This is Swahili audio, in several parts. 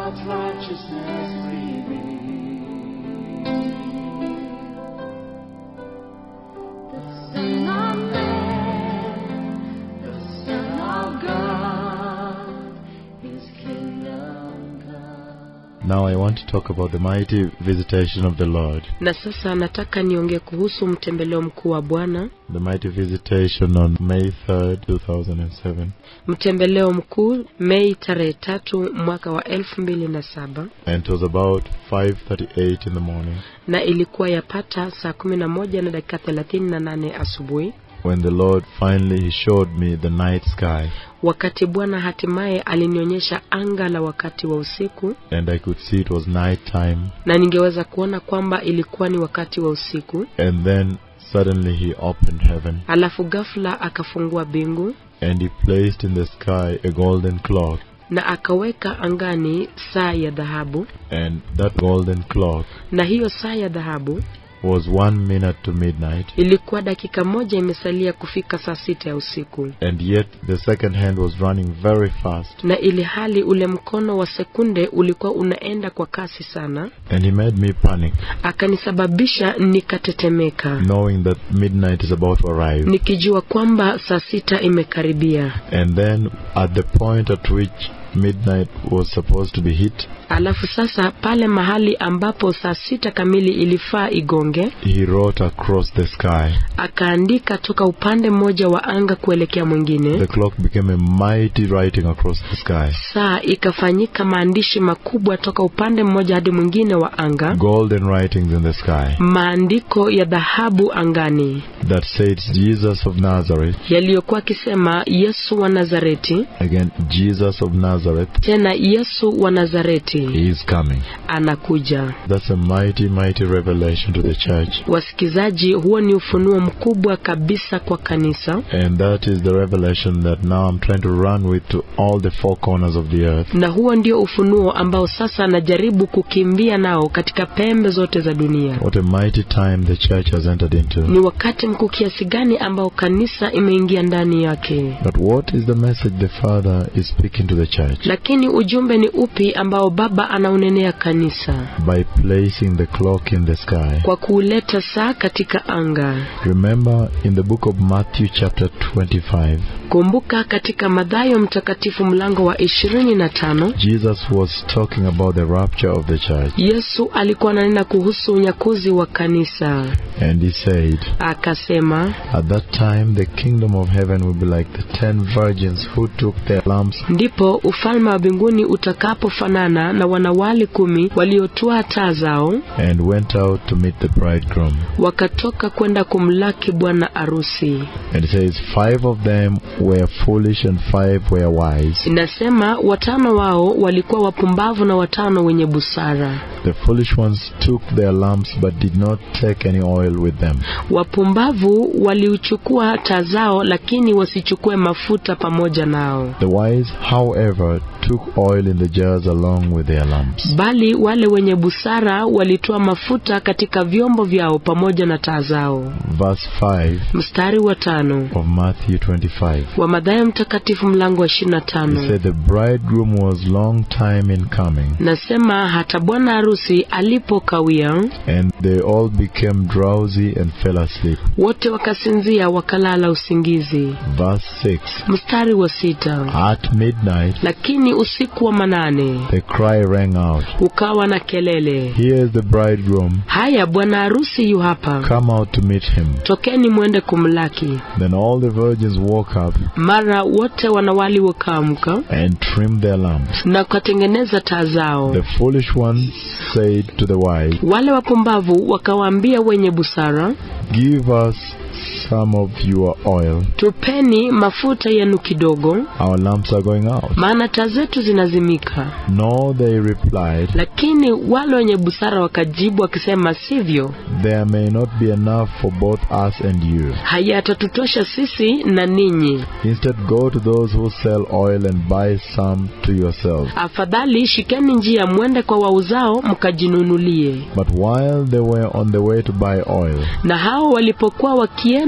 God's righteousness revealed. The Son of Man, the Son of God, His kingdom come. Now I want to talk about the mighty visitation of the Lord. Na sasa nataka niongee kuhusu mtembeleo mkuu wa Bwana, The mighty visitation on May 3rd, 2007. mtembeleo mkuu Mei tarehe tatu mwaka wa elfu mbili na saba And it was about 5.38 in the morning na ilikuwa yapata saa kumi na moja na dakika thelathini na nane asubuhi when the Lord finally he showed me the night sky wakati Bwana hatimaye alinionyesha anga la wakati wa usiku, and I could see it was night time. na ningeweza kuona kwamba ilikuwa ni wakati wa usiku. And then suddenly he opened heaven Alafu ghafla akafungua bingu and he placed in the sky a golden clock. na akaweka angani saa ya dhahabu, And that golden clock na hiyo saa ya dhahabu was one minute to midnight. ilikuwa dakika moja imesalia kufika saa sita ya usiku, And yet the second hand was running very fast. na ili hali ule mkono wa sekunde ulikuwa unaenda kwa kasi sana, And he made me panic, akanisababisha nikatetemeka, knowing that midnight is about to arrive. nikijua kwamba saa sita imekaribia. And then at the point at which midnight was supposed to be hit, Alafu sasa pale mahali ambapo saa sita kamili ilifaa igonge, he wrote across the sky. akaandika toka upande mmoja wa anga kuelekea mwingine. The clock became a mighty writing across the sky. Saa ikafanyika maandishi makubwa toka upande mmoja hadi mwingine wa anga, Golden writings in the sky maandiko ya dhahabu angani that said Jesus of Nazareth, yaliyokuwa akisema Yesu wa Nazareti, again, Jesus of Nazareth, tena Yesu wa Nazareti he is coming. anakuja. That's a mighty, mighty revelation to the church. Wasikizaji, huo ni ufunuo mkubwa kabisa kwa kanisa, And that is the revelation that now I'm trying to run with to all the four corners of the earth. na huo ndio ufunuo ambao sasa najaribu kukimbia nao katika pembe zote za dunia. What a mighty time the church has entered into. Ni wakati mkuu kiasi gani ambao kanisa imeingia ndani yake. But what is the message the Father is speaking to the church? Lakini ujumbe ni upi ambao Baba anaunenea kanisa? By placing the clock in the sky. Kwa kuuleta saa katika anga. Remember in the book of Matthew, chapter 25, Kumbuka katika Mathayo mtakatifu mlango wa ishirini na tano Jesus was talking about the rapture of the church. Yesu alikuwa ananena kuhusu unyakuzi wa kanisa, And he said, akasema, At that time the kingdom of heaven will be like the ten virgins who took their lamps ndipo ufalme wa mbinguni utakapofanana na wanawali kumi waliotoa taa zao and went out to meet the bridegroom. wakatoka kwenda kumlaki bwana arusi. And it says, Five of them were foolish and five were wise. Inasema watano wao walikuwa wapumbavu na watano wenye busara. The foolish ones took their lamps but did not take any oil with them. Wapumbavu waliuchukua taa zao, lakini wasichukue mafuta pamoja nao. The wise, however, took oil in the jars along with their lamps. Bali wale wenye busara walitoa mafuta katika vyombo vyao pamoja na taa zao. Verse 5 Mstari wa tano of Matthew 25. wa Mathayo mtakatifu mlango wa ishirini na He tano said the bridegroom was long time in coming, nasema hata bwana harusi alipokawia, and they all became drowsy and fell asleep. wote wakasinzia wakalala usingizi. Verse 6. Mstari wa sita At midnight, lakini usiku wa manane the cry rang out, ukawa na kelele, Here is the bridegroom, haya bwana harusi yu hapa, come out to meet him. tokeni mwende kumlaki. Then all the virgins woke up Mara wote wanawali wakaamka and trimmed their lamps. na wakatengeneza taa zao. The foolish ones said to the wise, Wale wapumbavu wakawaambia wenye busara, Give us some of your oil. tupeni mafuta yenu kidogo, Our lamps are going out. maana taa zetu zinazimika. No, they replied, Lakini wale wenye busara wakajibu wakisema, sivyo, There may not be enough for both us and you. hayatatutosha sisi na ninyi. Instead, go to those who sell oil and buy some to yourselves. Afadhali shikeni njia, mwende kwa wauzao mkajinunulie. But while they were on the way to buy oil, Na hao walipokuwa wakienda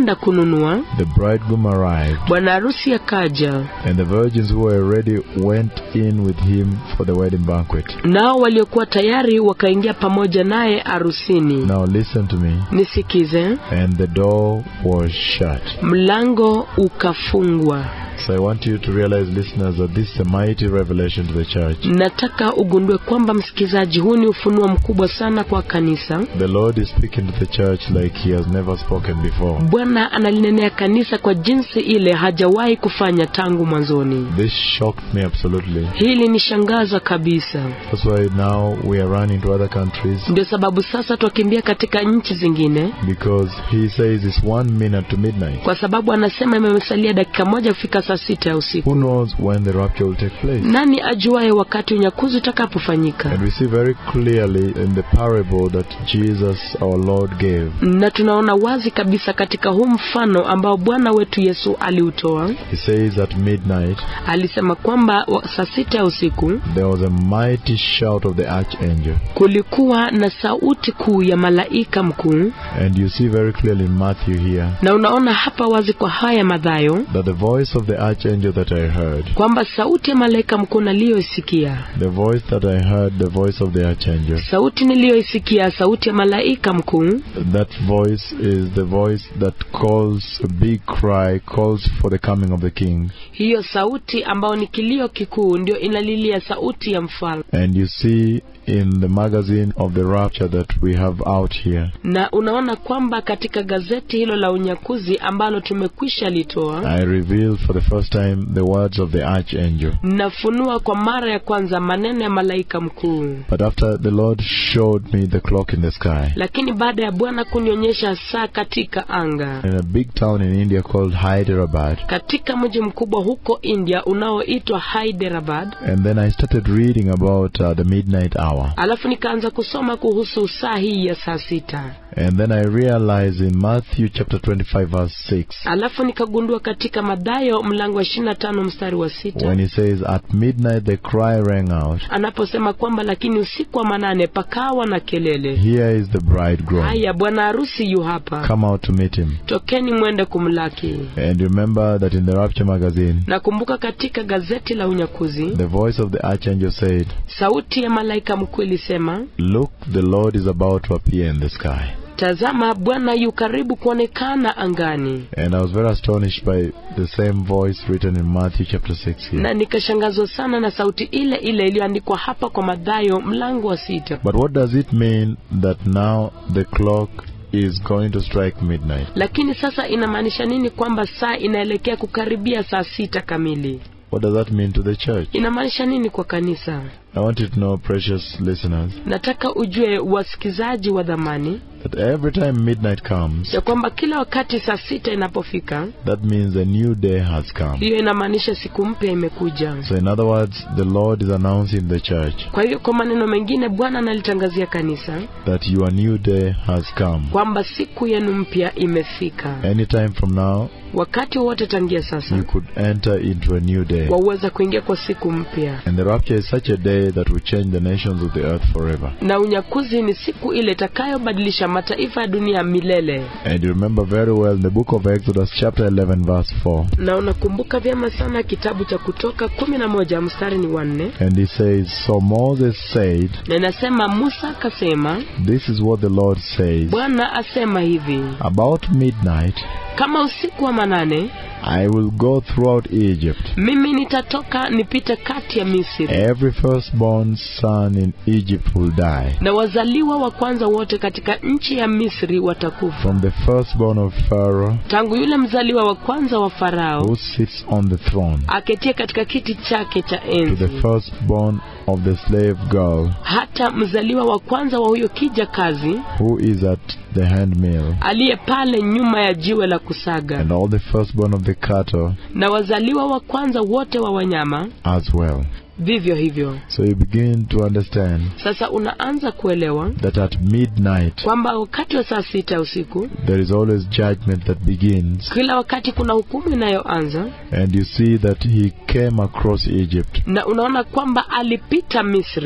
kwenda kununua the bridegroom arrived, bwana harusi akaja and the virgins who were ready went in with him for the wedding banquet. nao waliokuwa tayari wakaingia pamoja naye harusini Now listen to me. nisikize And the door was shut. mlango ukafungwa So I want you to realize, listeners, that this is a mighty revelation to the church. nataka ugundue kwamba msikilizaji huu ni ufunuo mkubwa sana kwa kanisa The Lord is speaking to the church like He has never spoken before. bwana analinenea kanisa kwa jinsi ile hajawahi kufanya tangu mwanzoni This shocked me absolutely. hili ni shangaza kabisa That's why now we are running to other countries ndio sababu sasa twakimbia katika nchi zingine because He says it's one minute to midnight. kwa sababu anasema imesalia dakika moja kufika saa sita ya usiku Who knows when the rapture will take place? nani ajuaye wakati unyakuzi utakapofanyika And we see very clearly in the parable that Jesus our Lord gave. na tunaona wazi kabisa katika huu mfano ambao bwana wetu yesu aliutoa He says at midnight alisema kwamba wa- saa sita ya usiku there was a mighty shout of the archangel. kulikuwa na sauti kuu ya malaika mkuu And you see very clearly in Matthew here na unaona hapa wazi kwa haya madhayo that the voice of the archangel that I heard, kwamba sauti ya malaika mkuu naliyoisikia the voice that I heard, the voice of the archangel, sauti niliyoisikia sauti ya malaika mkuu that voice is the voice that calls a big cry, calls for the coming of the king. hiyo sauti ambayo ni kilio kikuu ndio inalilia sauti ya mfalme And you see in the magazine of the rapture that we have out here, na unaona kwamba katika gazeti hilo la unyakuzi ambalo tumekwisha litoa I reveal for the first time the words of the archangel. nafunua kwa mara ya kwanza maneno ya malaika mkuu But after the Lord showed me the clock in the sky, lakini baada ya bwana kunionyesha saa katika anga in a big town in India called Hyderabad, katika mji mkubwa huko india unaoitwa hyderabad and then I started reading about uh, the midnight hour. alafu nikaanza kusoma kuhusu saa hii ya saa sita And then I realized in Matthew chapter 25 verse 6, alafu nikagundua katika madhayo mlango wa ishirina tano mstari wa sita when he says, At midnight the cry rang out, anaposema kwamba lakini usiku wa manane pakawa na kelele Here is the bridegroom. haya bwana harusi yu hapa Come out to meet him. tokeni mwende kumlaki And remember that in the Rapture magazine, nakumbuka katika gazeti la unyakuzi the voice of the archangel said, sauti ya malaika mkuu ilisema Look, the Lord is about to appear in the sky. tazama bwana yu karibu kuonekana angani And I was very astonished by the same voice written in Matthew chapter 6 here. na nikashangazwa sana na sauti ile ile iliyoandikwa hapa kwa madhayo mlango wa sita But what does it mean that now the clock is going to strike midnight? lakini sasa inamaanisha nini kwamba saa inaelekea kukaribia saa sita kamili What does that mean to the church? inamaanisha nini kwa kanisa I want you to know, precious listeners, nataka ujue wasikizaji wa dhamani that every time midnight comes, ya kwamba kila wakati saa sita inapofika that means a new day has come. hiyo inamaanisha siku mpya imekuja So, in other words, the Lord is announcing the church kwa hivyo kwa maneno mengine bwana analitangazia kanisa that your new day has come. kwamba siku yenu mpya imefika Anytime from now, wakati wowote tangia sasa you could enter into a new day. waweza kuingia kwa siku mpya And the rapture is such a day that will change the nations of the earth forever. na unyakuzi ni siku ile itakayobadilisha mataifa ya dunia milele And you remember very well the book of Exodus, chapter 11, verse 4. na unakumbuka vyema sana kitabu cha kutoka kumi na moja mstari ni wanne And he says, So Moses said, na inasema musa akasema This is what the Lord says. bwana asema hivi About midnight, kama usiku wa manane I will go throughout Egypt. mimi nitatoka nipite kati ya misri Every firstborn son in Egypt will die. na wazaliwa wa kwanza wote katika nchi ya misri watakufa From the firstborn of Pharaoh tangu yule mzaliwa wa kwanza wa farao who sits on the throne aketie katika kiti chake cha to the enzi firstborn of the slave girl hata mzaliwa wa kwanza wa huyo kija kazi who is at the handmill, aliye pale nyuma ya jiwe la kusaga and all the firstborn of the cattle na wazaliwa wa kwanza wote wa wanyama as well. vivyo hivyo So you begin to understand sasa unaanza kuelewa that at midnight kwamba wakati wa saa sita ya usiku there is always judgment that begins, kila wakati kuna hukumu inayoanza and you see that he came across Egypt, na unaona kwamba alipita misri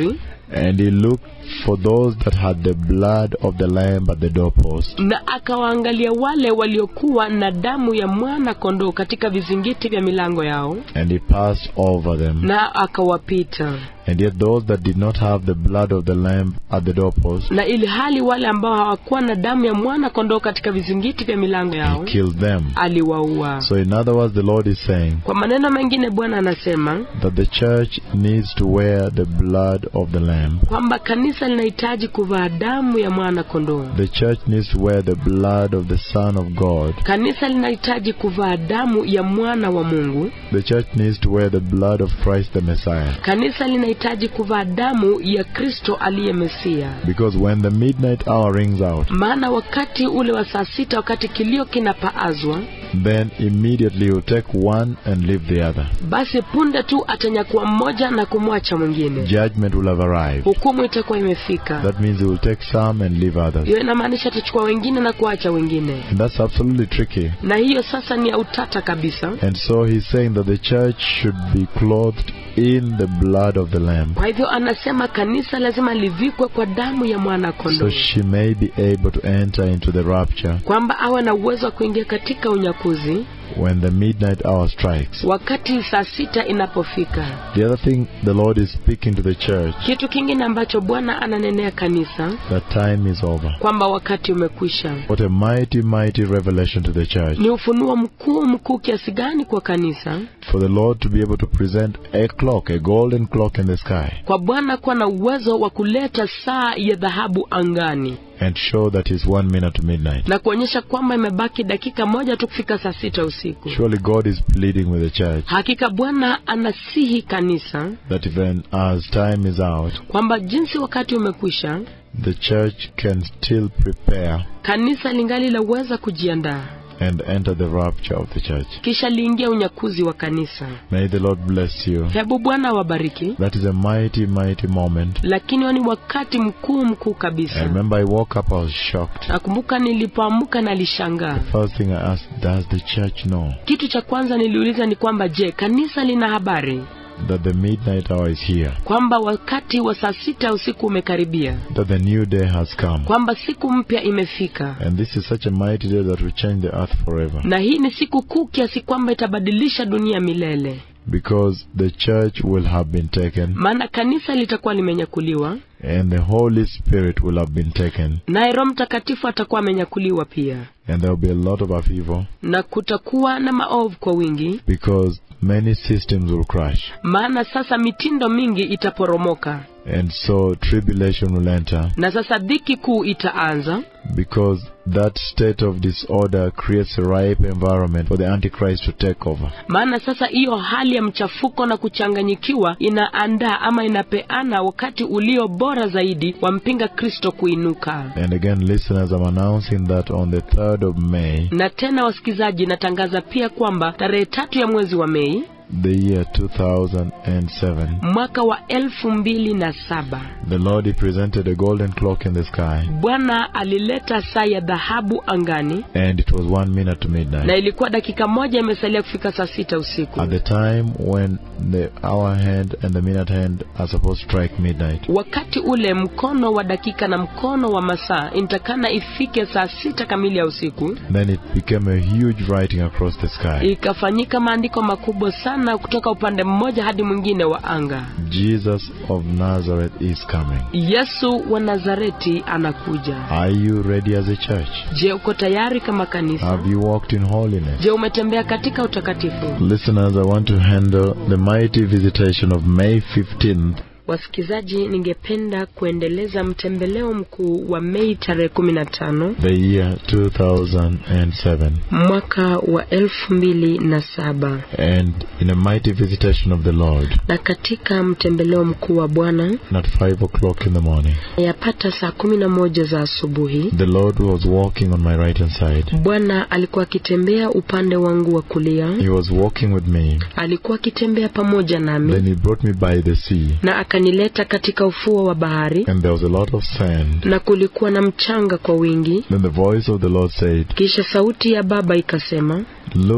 And he looked for those that had the blood of the Lamb at the doorpost. na akawaangalia wale waliokuwa na damu ya mwana kondoo katika vizingiti vya milango yao And he passed over them. na akawapita And yet those that did not have the blood of the Lamb at the doorpost, na ili hali wale ambao hawakuwa na damu ya mwana kondoo katika vizingiti vya milango he yao killed them. aliwaua So in other words, the Lord is saying kwa maneno mengine bwana anasema that the church needs to wear the blood of the Lamb. kwamba kanisa linahitaji kuvaa damu ya mwana kondoo The church needs to wear the blood of the Son of God. kanisa linahitaji kuvaa damu ya mwana wa mungu The church needs to wear the blood of Christ the Messiah. kanisa linahitaji kuvaa damu ya kristo aliye mesia Because when the midnight hour rings out, maana wakati ule wa saa sita wakati kilio kinapaazwa then immediately you take one and leave the other. basi punde tu atanyakua mmoja na kumwacha mwingine Judgment will have arrived. hukumu itakuwa imefika That means he will take some and leave others. hiyo inamaanisha atachukua wengine na kuacha wengine And that's absolutely tricky. na hiyo sasa ni ya utata kabisa And so he's saying that the church should be clothed in the blood of the Lamb kwa hivyo anasema kanisa lazima livikwe kwa damu ya mwana so kondoo she may be able to enter into the rapture kwamba awe na uwezo wa kuingia katika unyakuzi when the midnight hour strikes. wakati saa sita inapofika The other thing the Lord is speaking to the church kitu kingine ambacho bwana ananenea kanisa that time is over. kwamba wakati umekwisha What a mighty, mighty revelation to the church. ni ufunuo mkuu mkuu kiasi gani kwa kanisa For the Lord to be able to present a clock, a golden clock in the sky, kwa bwana kuwa na uwezo wa kuleta saa ya dhahabu angani and show that it's one minute to midnight. na kuonyesha kwamba imebaki dakika moja tu kufika saa sita usiku Surely God is pleading with the church hakika bwana anasihi kanisa that even as time is out, kwamba jinsi wakati umekwisha the church can still prepare kanisa lingali laweza kujiandaa and enter the rapture of the church. kisha liingia unyakuzi wa kanisa May the Lord bless you. hebu bwana awabariki That is a mighty, mighty moment. lakini huo ni wakati mkuu mkuu I kabisa remember I woke up, I was shocked. nakumbuka nilipoamka nalishangaa First thing I asked, does the church know kitu cha kwanza niliuliza ni kwamba je kanisa lina habari that the midnight hour is here? kwamba wakati wa saa sita usiku umekaribia That the new day has come? kwamba siku mpya imefika And this is such a mighty day that will change the earth forever. na hii ni siku kuu kiasi kwamba itabadilisha dunia milele Because the church will have been taken, maana kanisa litakuwa limenyakuliwa and the Holy Spirit will have been taken, naye roho mtakatifu atakuwa amenyakuliwa pia and there will be a lot of upheaval na kutakuwa na maovu kwa wingi because many systems will crash. maana sasa mitindo mingi itaporomoka And so tribulation will enter na sasa dhiki kuu itaanza because that state of disorder creates a ripe environment for the Antichrist to take over. maana sasa hiyo hali ya mchafuko na kuchanganyikiwa inaandaa ama inapeana wakati ulio bora zaidi wa mpinga kristo kuinuka And again, listeners, I'm announcing that on the 3rd of May, na tena wasikizaji natangaza pia kwamba tarehe tatu ya mwezi wa mei the year 2007, mwaka wa elfu mbili na saba the Lord He presented a golden clock in the sky, bwana alileta saa ya dhahabu angani and it was one minute to na midnight. ilikuwa dakika moja imesalia kufika saa sita usiku At the time when the hour hand and the minute hand are supposed to strike midnight, wakati ule mkono wa dakika na mkono wa masaa inatakana ifike saa sita kamili ya usiku then it became a huge writing across the sky. ikafanyika maandiko makubwa sana kutoka upande mmoja hadi mwingine wa anga Jesus of Nazareth is coming. yesu wa nazareti anakuja Are you ready as a church? je uko tayari kama kanisa Have you walked in holiness? je umetembea katika utakatifu Listeners, I want to handle the mighty visitation of May 15th Wasikilizaji, ningependa kuendeleza mtembeleo mkuu wa Mei tarehe kumi na tano the year 2007 mwaka wa elfu mbili na saba and in a mighty visitation of the Lord na katika mtembeleo mkuu wa Bwana at 5 o'clock in the morning. yapata saa kumi na moja za asubuhi, The Lord was walking on my right hand side. Bwana alikuwa akitembea upande wangu wa kulia, He was walking with me. alikuwa akitembea pamoja Then nami he brought me by the sea na akanileta katika ufuo wa bahari, and there was a lot of sand. na kulikuwa na mchanga kwa wingi. Then the voice of the Lord said, Kisha sauti ya Baba ikasema, Look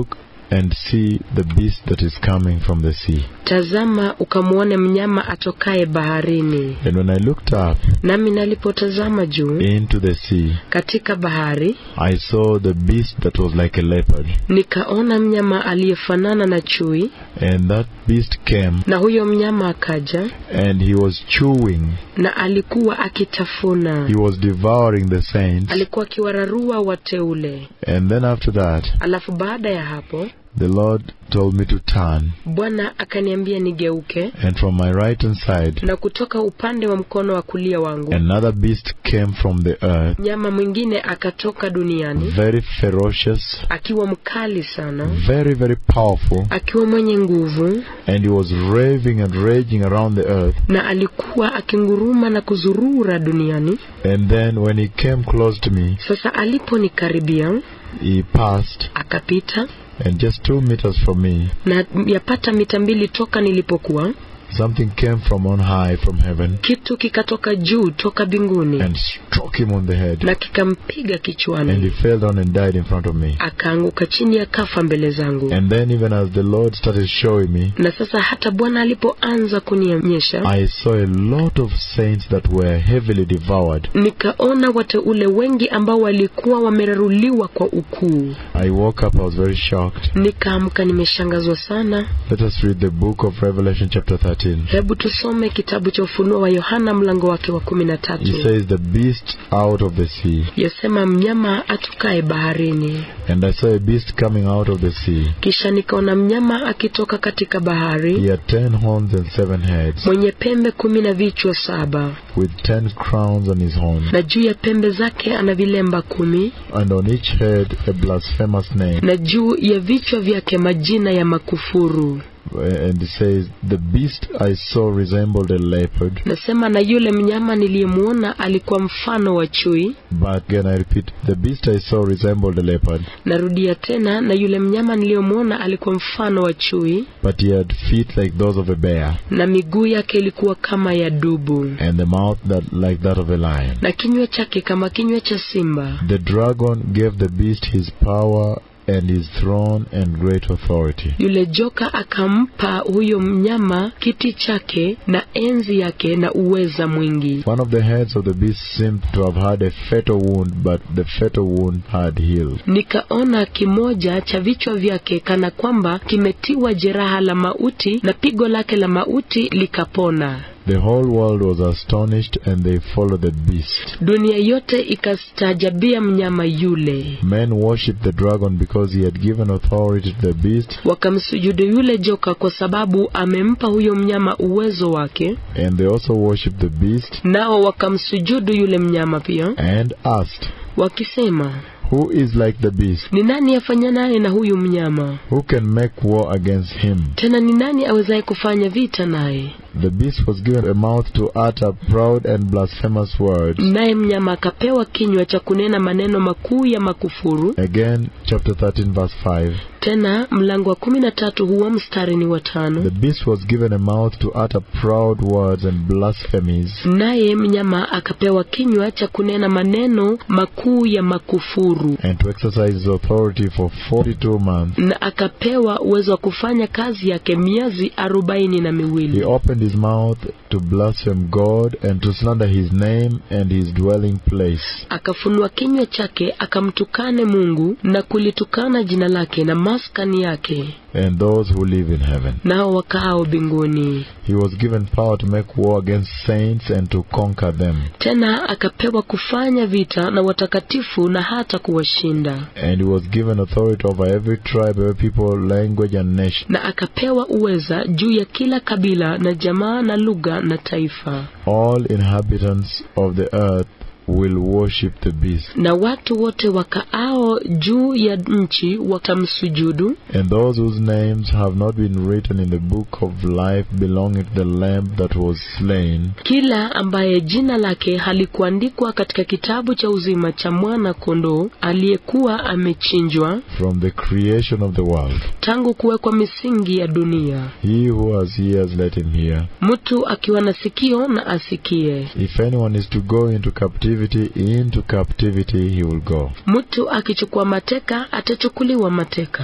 and see the beast that is coming from the sea. tazama ukamwone mnyama atokaye baharini And when I looked up nami nalipotazama juu into the sea, katika bahari I saw the beast that was like a leopard. nikaona mnyama aliyefanana na chui And that beast came na huyo mnyama akaja and he was chewing, na alikuwa akitafuna he was devouring the saints. alikuwa akiwararua wateule And then after that, alafu baada ya hapo the Lord told me to turn. bwana akaniambia nigeuke And from my right hand side, na kutoka upande wa mkono wa kulia wangu another beast came from the earth, mnyama mwingine akatoka duniani very ferocious, akiwa mkali sana very, very powerful. akiwa mwenye nguvu And he was raving and raging around the earth. na alikuwa akinguruma na kuzurura duniani And then when he came close to me, sasa aliponikaribia he passed, akapita and just two meters from me, na yapata mita mbili toka nilipokuwa something came from on high from heaven kitu kikatoka juu toka mbinguni and struck him on the head. na kikampiga And he kichwani fell down and died in front of me. akaanguka chini akafa mbele zangu And then, even as the Lord started showing me, na sasa hata bwana alipoanza kunionyesha I saw a lot of saints that were heavily devoured. nikaona wateule wengi ambao walikuwa wameraruliwa kwa ukuu I woke up, I was very shocked. nikaamka nimeshangazwa sana Let us read the book of Revelation, chapter 13. hebu tusome kitabu cha ufunuo wa yohana mlango wake wa kumi na He tatu says, The beast out of the sea. yasema mnyama atokaye baharini And I saw a beast coming out of the sea. kisha nikaona mnyama akitoka katika He bahari had ten horns and seven heads, mwenye pembe kumi na vichwa saba with ten crowns on his horns, na juu ya pembe zake ana vilemba kumi and on each head a blasphemous name. na juu ya vichwa vyake majina ya makufuru And it says, The beast I saw resembled a leopard, nasema na yule mnyama niliyemwona alikuwa mfano wa chui but again I repeat, the beast I saw resembled a leopard, narudia tena na yule mnyama niliyomwona alikuwa mfano wa chui but he had feet like those of a bear, na miguu yake ilikuwa kama ya dubu and the mouth that like that of a lion. na kinywa chake kama kinywa cha simba The dragon gave the beast his power and his throne and great authority. yule joka akampa huyo mnyama kiti chake na enzi yake na uweza mwingi One of the heads of the beast seemed to have had a fatal wound, but the fatal wound had healed. nikaona kimoja cha vichwa vyake kana kwamba kimetiwa jeraha la mauti na pigo lake la mauti likapona The whole world was astonished and they followed the beast. dunia yote ikastaajabia mnyama yule Men worshipped the dragon because he had given authority to the beast, wakamsujudu yule joka kwa sababu amempa huyo mnyama uwezo wake and they also worshipped the beast nao wakamsujudu yule mnyama pia and asked, wakisema Who is like the beast? ni nani afanyanaye na huyu mnyama Who can make war against him? tena ni nani awezaye kufanya vita naye The beast was given a mouth to utter proud and blasphemous words. naye mnyama akapewa kinywa cha kunena maneno makuu ya makufuru Again, chapter 13, verse 5. tena mlango wa kumi na tatu huwa mstari ni wa tano The beast was given a mouth to utter proud words and blasphemies. naye mnyama akapewa kinywa cha kunena maneno makuu ya makufuru and to exercise his authority for 42 months. na akapewa uwezo wa kufanya kazi yake miezi arobaini na He miwili opened his mouth to blaspheme God and to slander his name and his dwelling place. akafunua kinywa chake akamtukane mungu na kulitukana jina lake na maskani yake and those who live in heaven. nao wakaao mbinguni He was given power to make war against saints and to conquer them. tena akapewa kufanya vita na watakatifu na hata kuwashinda And he was given authority over every tribe, every people, language, and nation. na akapewa uweza juu ya kila kabila na jamaa na lugha na taifa All inhabitants of the earth will worship the beast. na watu wote wakaao juu ya nchi watamsujudu And those whose names have not been written in the book of life belonging to the Lamb that was slain kila ambaye jina lake halikuandikwa katika kitabu cha uzima cha mwana kondoo aliyekuwa amechinjwa from the creation of the world. tangu kuwekwa misingi ya dunia He who has ears, let him hear. mtu akiwa na sikio na asikie If anyone is to go into captivity, into captivity he will go. mtu akichukua mateka atachukuliwa mateka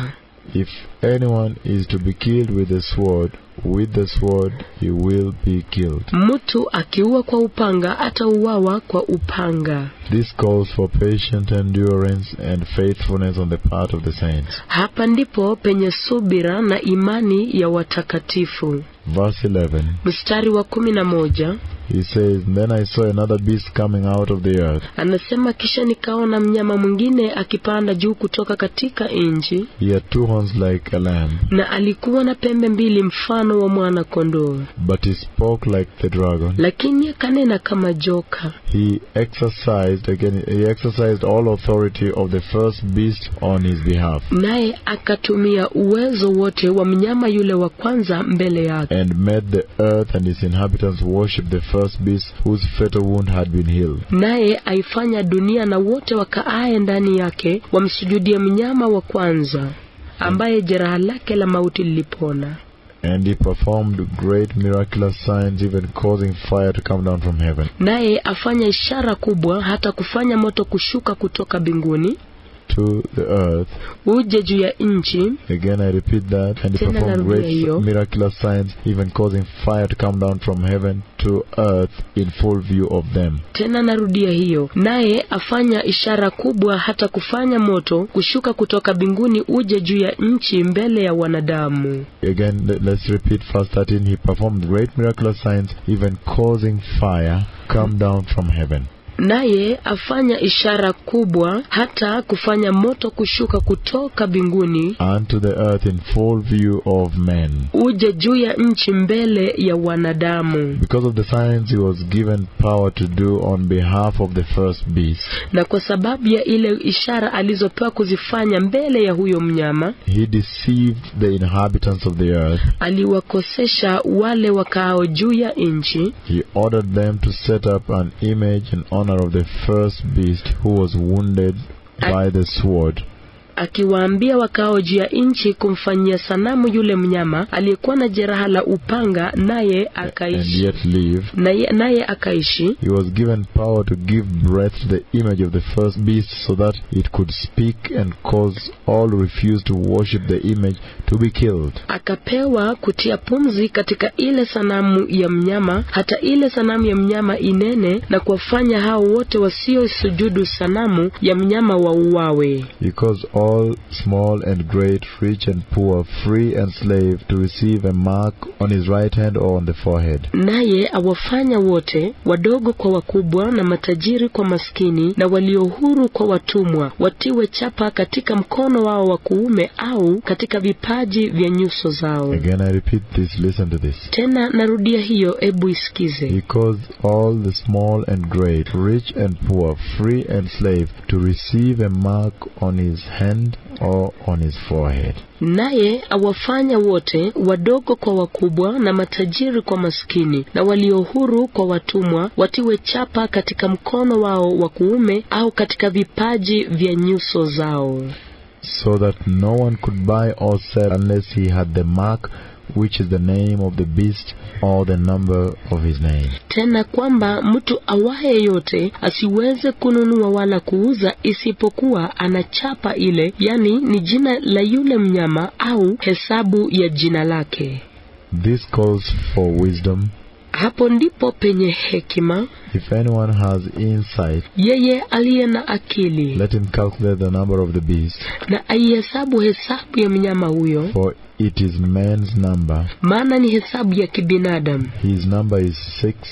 If anyone is to be killed with the sword, with the sword he will be killed. mtu akiua kwa upanga atauawa kwa upanga This calls for patient endurance and faithfulness on the part of the saints. hapa ndipo penye subira na imani ya watakatifu Verse 11, mstari wa kumi na moja he says, Then I saw another beast coming out of the earth. anasema kisha nikaona mnyama mwingine akipanda juu kutoka katika nchi He had two horns like a lamb, na alikuwa na pembe mbili mfano wa mwana kondoo but he spoke like the dragon. lakini akanena kama joka He exercised again he exercised all authority of the first beast on his behalf, naye akatumia uwezo wote wa mnyama yule wa kwanza mbele yake and made the earth and its inhabitants worship the first beast whose fatal wound had been healed. naye aifanya dunia na wote wakaaye ndani yake wamsujudie mnyama wa kwanza ambaye jeraha lake la mauti lilipona And he performed great miraculous signs, even causing fire to come down from heaven. naye afanya ishara kubwa hata kufanya moto kushuka kutoka mbinguni to the earth. uje juu ya nchi Again, I repeat that. And he Tena performed narudia great hiyo. miraculous signs, even causing fire to come down from heaven to earth in full view of them. tena narudia hiyo naye afanya ishara kubwa hata kufanya moto kushuka kutoka mbinguni uje juu ya nchi mbele ya wanadamu Again, le- let's repeat verse 13. He performed great miraculous signs, even causing fire come down from heaven. naye afanya ishara kubwa hata kufanya moto kushuka kutoka mbinguni unto the earth in full view of men. uje juu ya nchi mbele ya wanadamu Because of the signs he was given power to do on behalf of the first beast, na kwa sababu ya ile ishara alizopewa kuzifanya mbele ya huyo mnyama he deceived the inhabitants of the earth. aliwakosesha wale wakaao juu ya nchi He ordered them to set up an image in honor of the first beast who was wounded by the sword. akiwaambia wakaao juu ya nchi kumfanyia sanamu yule mnyama aliyekuwa na jeraha la upanga naye and akaishi yet live. naye, naye akaishi He was given power to give breath to the image of the first beast so that it could speak and cause all who refused to worship the image to be killed. akapewa kutia pumzi katika ile sanamu ya mnyama hata ile sanamu ya mnyama inene na kuwafanya hao wote wasiosujudu sanamu ya mnyama wauawe He caused all small and great, rich and poor, free and slave to receive a mark on his right hand or on the forehead. naye awafanya wote wadogo kwa wakubwa na matajiri kwa maskini na walio huru kwa watumwa watiwe chapa katika mkono wao wa kuume au katika vipaji vya nyuso zao Again, I repeat this, listen to this. tena narudia hiyo ebu isikize He caused all the small and great, rich and poor, free and slave to receive a mark on his hand or on his forehead. naye awafanya wote wadogo kwa wakubwa na matajiri kwa maskini na walio huru kwa watumwa watiwe chapa katika mkono wao wa kuume au katika vipaji vya nyuso zao so that no one could buy or sell unless he had the mark which is the name of the beast or the number of his name. tena kwamba mtu awaye yote asiweze kununua wala kuuza isipokuwa anachapa ile yani ni jina la yule mnyama au hesabu ya jina lake This calls for wisdom. hapo ndipo penye hekima If anyone has insight, yeye aliye na akili let him calculate the number of the beast, na aihesabu hesabu ya mnyama huyo for it is man's number. maana ni hesabu ya kibinadamu His number is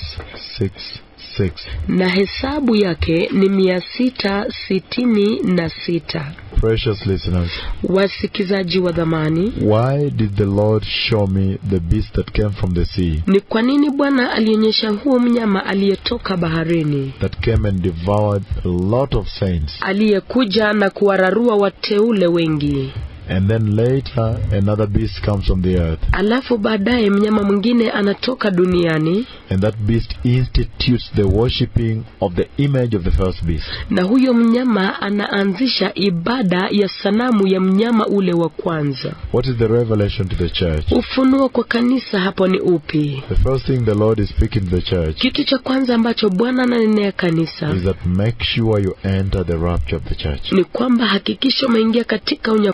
666. na hesabu yake ni mia sita sitini na sita Precious listeners, wasikizaji wa dhamani why did the Lord show me the beast that came from the sea, ni kwa nini bwana alionyesha huo mnyama aliyetoka baharini that came and devoured a lot of saints? aliyekuja na kuwararua wateule wengi And then later, another beast comes from the earth. alafu baadaye mnyama mwingine anatoka duniani And that beast institutes the worshipping of the image of the first beast. na huyo mnyama anaanzisha ibada ya sanamu ya mnyama ule wa kwanza What is the revelation to the church? ufunuo kwa kanisa hapo ni upi The first thing the Lord is speaking to the church kitu cha kwanza ambacho bwana ananenea kanisa is that make sure you enter the rapture of the church. ni kwamba hakikisha umeingia katika unyakuzi wa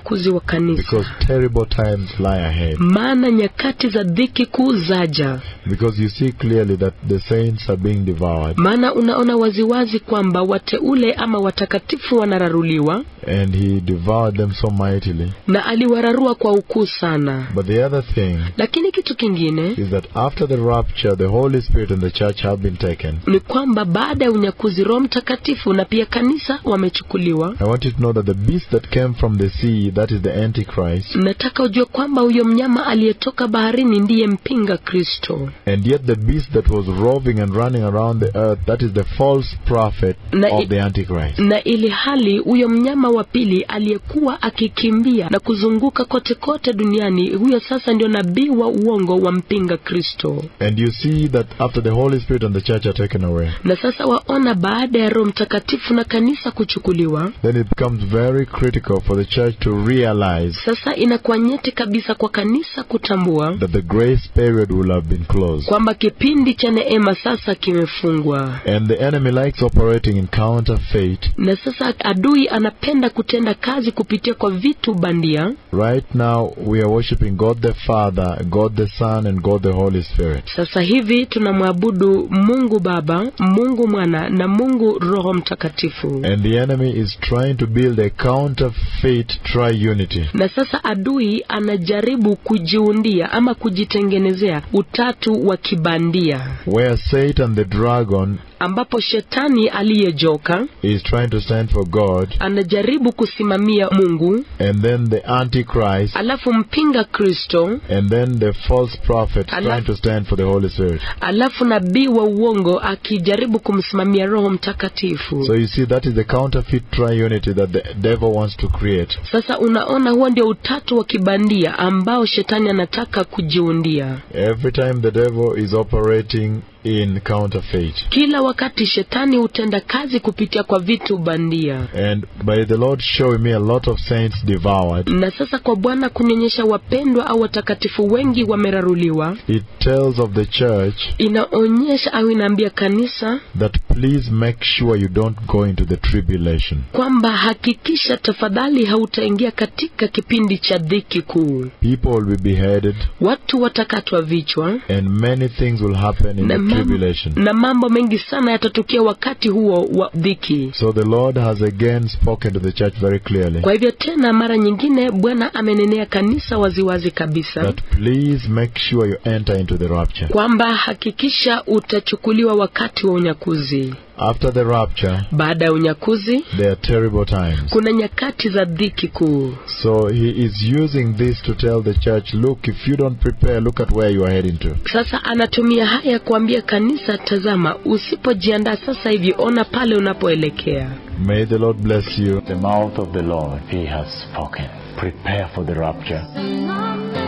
kanisa Because terrible times lie ahead. maana nyakati za dhiki kuu zaja Because you see clearly that the saints are being devoured. maana unaona waziwazi kwamba wateule ama watakatifu wanararuliwa And he devoured them so mightily. na aliwararua kwa ukuu sana But the other thing lakini kitu kingine is that after the rapture, the Holy Spirit and the church have been taken. ni kwamba baada ya unyakuzi roho mtakatifu na pia kanisa wamechukuliwa I want you to know that the beast that came from the sea, that is the Antichrist, nataka ujue kwamba huyo mnyama aliyetoka baharini ndiye mpinga kristo and yet the beast that was roving and running around the earth, that is the false prophet Na of i- the Antichrist. na ili hali huyo mnyama wa pili aliyekuwa akikimbia na kuzunguka kote kote duniani huyo sasa ndio nabii wa uongo wa mpinga kristo And you see that after the Holy Spirit and the church are taken away, na sasa waona baada ya roho mtakatifu na kanisa kuchukuliwa then it becomes very critical for the church to realize sasa inakuwa nyeti kabisa kwa kanisa kutambua that the grace period will have been closed. kwamba kipindi cha neema sasa kimefungwa And the enemy likes operating in counterfeit. na sasa adui anapenda kutenda kazi kupitia kwa vitu bandia Right now, we are worshiping God the Father, God the Son, and God the Holy Spirit. sasa hivi tunamwabudu mungu baba mungu mwana na mungu roho mtakatifu And the enemy is trying to build a counterfeit triunity. na sasa adui anajaribu kujiundia ama kujitengenezea utatu wa kibandia Where Satan the dragon ambapo shetani aliyejoka is trying to stand for God, anajaribu kusimamia mungu and then the Antichrist, alafu mpinga kristo and then the false prophet Allah- trying to stand for the Holy Spirit. alafu nabii wa uongo akijaribu kumsimamia roho mtakatifu So you see, that is the counterfeit triunity that the devil wants to create. sasa unaona huo ndio utatu wa kibandia ambao shetani anataka kujiundia Every time the devil is operating in counterfeit. kila wakati shetani hutenda kazi kupitia kwa vitu bandia And by the Lord showing me a lot of saints devoured, na sasa kwa bwana kunionyesha wapendwa au watakatifu wengi wameraruliwa it tells of the church inaonyesha au inaambia kanisa that please make sure you don't go into the tribulation. kwamba hakikisha tafadhali hautaingia katika kipindi cha dhiki kuu People will be beheaded, watu watakatwa vichwa and many things will happen in na, the mam- tribulation. na mambo mengi sana yatatukia wakati huo wa dhiki So the Lord has again spoken to the church very clearly kwa hivyo tena mara nyingine bwana amenenea kanisa waziwazi kabisa that please make sure you enter into the rapture. kwamba hakikisha utachukuliwa wakati wa unyakuzi After the rapture, baada ya unyakuzi there are terrible times. kuna nyakati za dhiki kuu So he is using this to tell the church, look, if you don't prepare, look at where you are heading to. sasa anatumia haya kuambia kanisa tazama usipojiandaa sasa hivi ona pale unapoelekea May the Lord bless you. The mouth of the Lord, He has spoken. Prepare for the rapture. Son of man,